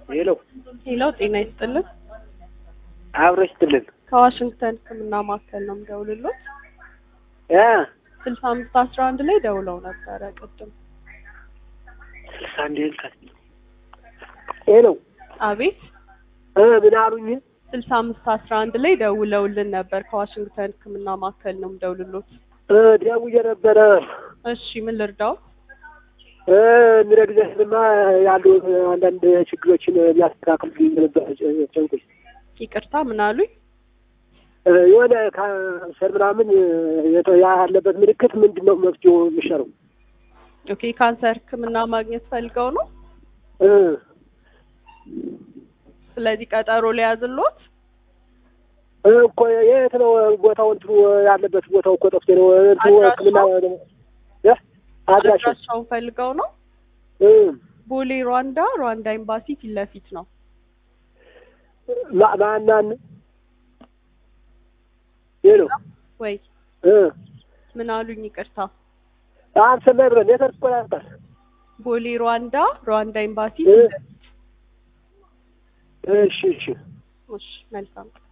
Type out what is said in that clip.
ሄሎ ሄሎ ጤና ይስጥልን። አብረሽ ትልን ከዋሽንግተን ሕክምና ማዕከል ነው የምደውልሎት። እ ስልሳ አምስት አስራ አንድ ላይ ደውለው ነበረ ቅድም። ስልሳ አንድ ልካት ሄሎ አቤት እ ምን አሉኝ? ስልሳ አምስት አስራ አንድ ላይ ደውለውልን ነበር። ከዋሽንግተን ሕክምና ማዕከል ነው የምደውልሎት። እ ደውዬ ነበረ እሺ ምን ልርዳው? እ የሚረግዘህንማ ያሉ አንዳንድ ችግሮችን ሊያስተካክሉ ነበር ጨንቆች ይቅርታ ምን አሉኝ? እ የሆነ ካንሰር ምናምን የተ- ያለበት ምልክት ምንድን ነው መፍትሄው የሚሻለው? ኦኬ ካንሰር ሕክምና ማግኘት ፈልገው ነው። እ ስለዚህ ቀጠሮ ሊያዝሎት። እ እኮ የት ነው ቦታው? እንትኑ ያለበት ቦታው እኮ ጠፍቶ ነው እንትኑ ሕክምና እ አድራሻው አድራሻውን ፈልገው ነው። እ ቦሌ ሩዋንዳ ሩዋንዳ ኤምባሲ ፊት ለፊት ነው። ማ- ማናን ሄሎ ወይ እ ምን አሉኝ? ይቅርታ አንተ መብረ ኔትወርክ እኮ ያጣል ቦሌ ሩዋንዳ ሩዋንዳ ኤምባሲ እ ፊት ለፊት። እሺ እሺ እሺ መልካም